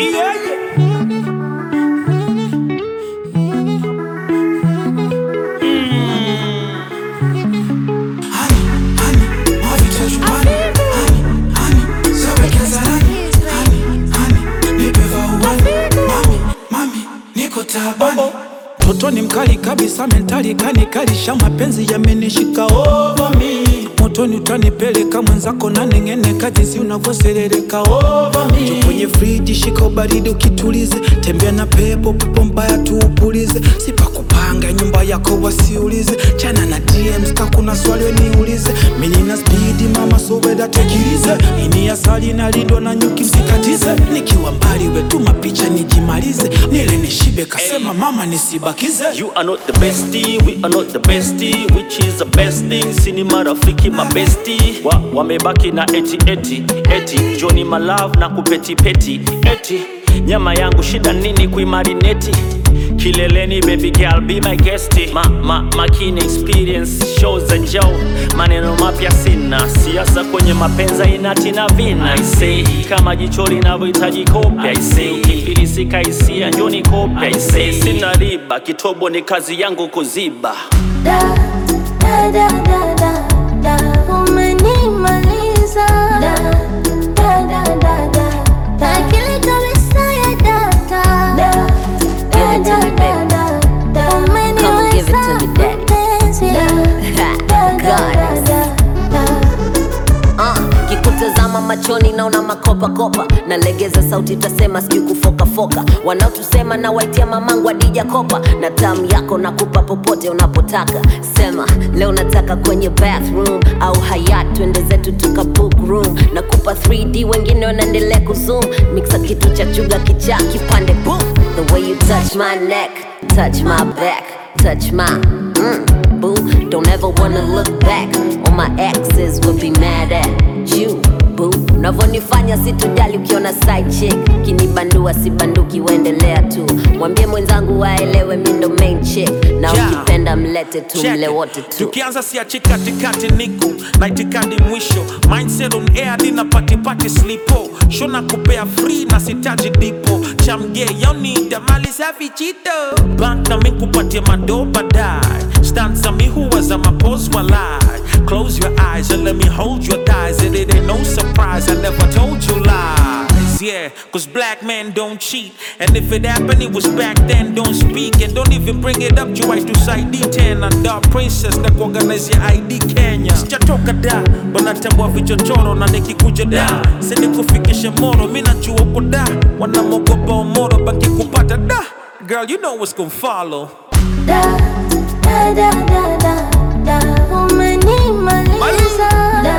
Yeah, yeah. Toto ni mkali kabisa, mentali kanikalisha, mapenzi yamenishika over me. Motoni utanipeleka mwenzako na neng'eneka, jinsi unavyoserereka over me. Njoo kwenye friji, shika ubaridi ukitulize, tembea na pepo, pepo mbaya tuupulize, sipakupanga nyumba yako wasiulize, chana na DMs ka kuna swali niulize, mimi nina spidi mama, so weda tekilize, ini asali na lindo na nyuki msikatize, nikiwa mbali wetuma picha nijimalize, nile nishibe, kasema mama nisibakize. You are not the bestie, we are not the bestie, which is the best thing. Sini marafiki mabesti wa, wamebaki na eti eti eti Johnny my love na kupeti peti eti nyama yangu shida nini kuimarineti kileleni baby girl be my guest ma, ma, makini experience shows and show maneno mapya sina siasa kwenye mapenza inatina vina I say kama jicho linavyohitaji kopya I say ukifilisika hisia njoni kopya I say sina riba kitobo ni kazi yangu kuziba Da, da, da, da, da, da. Umenimaliza. Da, da, da, da, da. Akili kabisa ya data. Da, da, Give it to da, me, da, baby. da, da. Come and give it to me, daddy. Mpenzi. Da, da, da, Goddess. da, da. Uh, kikutazama machoni naona makopakopa nalegeza sauti tasema sijui kufokafoka wanaotusema na waitia mamangu adija kopa na tamu yako nakupa popote unapotaka sema leo nataka kwenye bathroom au hayat twende zetu tuka book room nakupa 3d wengine wanaendelea kuzoom mixa kitu cha chuga kichaa kipande boom the way you touch my neck touch my back touch my mm, boo don't ever wanna look back all my exes would be mad at you boo unavyonifanya situjali ukiona side chick kinibandua sibanduki uendelea tu mwambie mwenzangu waelewe mi ndo main chick na Yeah. ukipenda mlete tu Check mle it. wote tu tukianza siachi katikati niko na itikadi mwisho mindset on air dina patipati slipo shona kupea free na sitaji dipo chamge yonida mali safi chito bank na mikupatia mado badai stanza mi huwa za mapos walai close your eyes and let me hold your thighs and it ain't no surprise I never told you lies yeah cause black men don't cheat and if it happened it was back then don't speak and don't even bring it up juu haitusaidii tena da princess na kuorganize ya id kenya sijatoka da wanatambua vichochoro na nikikuja da sinikufikishe moro mi najua uko da wanamogopa omoro baki kupata da girl you know what's gonna follow Da, da, da, da, da, da. Umenimaliza. Da,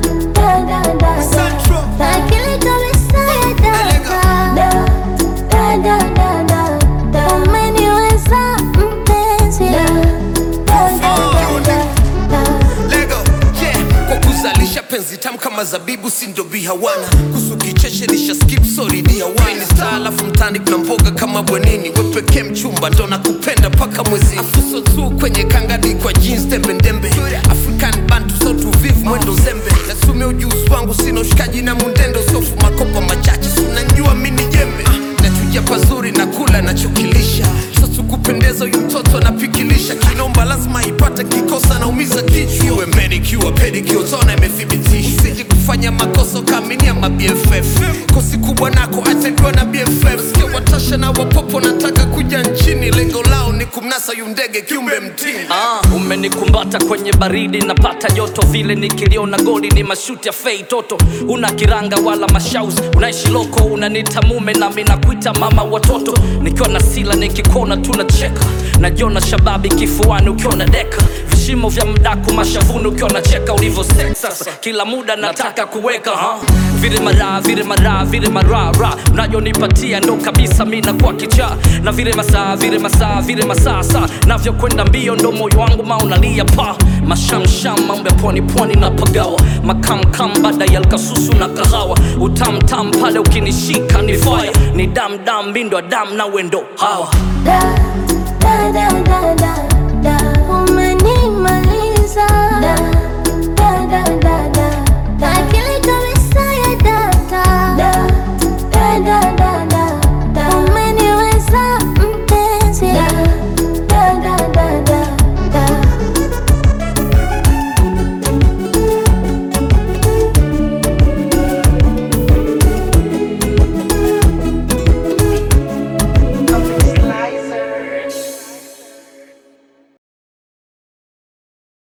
da, da, da, da. Akili kabisa ya data. Da, da, da, da, da, da. Umeniweza mpenzi. Da, da, da, da, da, da. Lego, yeah. Kwa kuzalisha penzi tamu kama zabibu si ndo bihawana kusu kicheshe lisha skip sorry dihawana star alafu mtani kuna mboga kama bwenini we pekee mchumba ndo nakupenda paka mwezi afuso tu kwenye kangadi kwa jeans tembe ndembe African bantu so tuvivu mwendo zembe nasume ujuzi wangu sina ushikaji na mundendo sofu makopa machache sunanjua mini jembe Ah, nachuja pazuri na kula nachokilisha sasa kupendeza huyu mtoto anapikilisha kinomba lazima ipate kikosa naumiza kichwa iwe manicure pedicure tona imethibitisha usije kufanya makosa ukaaminia ma BFF kosi kubwa nako atendwa na BFF sikia watasha na wapopo nataka kuja nchini lengo lao ni kumnasa yu ndege kiumbe mtini Ah, umenikumbata kwenye baridi napata joto vile nikiliona goli ni mashuti ya fei toto una kiranga wala mashaus unaishi loko unanita mume nami nakuita mama watoto nikiwa na sila nikikuona tunacheka najiona shababi kifuani ukiwa na deka vishimo vya mdaku mashavuni ukiwa nacheka ulivyo sex sasa kila muda nataka kuweka ha? vile mara vile mara vile marara unajonipatia ndo kabisa mi nakuwa kichaa na vile masaa vile masaa vile masaa saa navyokwenda mbio ndo moyo wangu maunalia pa mashamsham mambo ya pwani pwani na pagawa makamkam baada ya lkasusu na kahawa utamtam pale ukinishika ni fire ni damdam mindo ya dam na wendo hawa Da, da, da, da, da,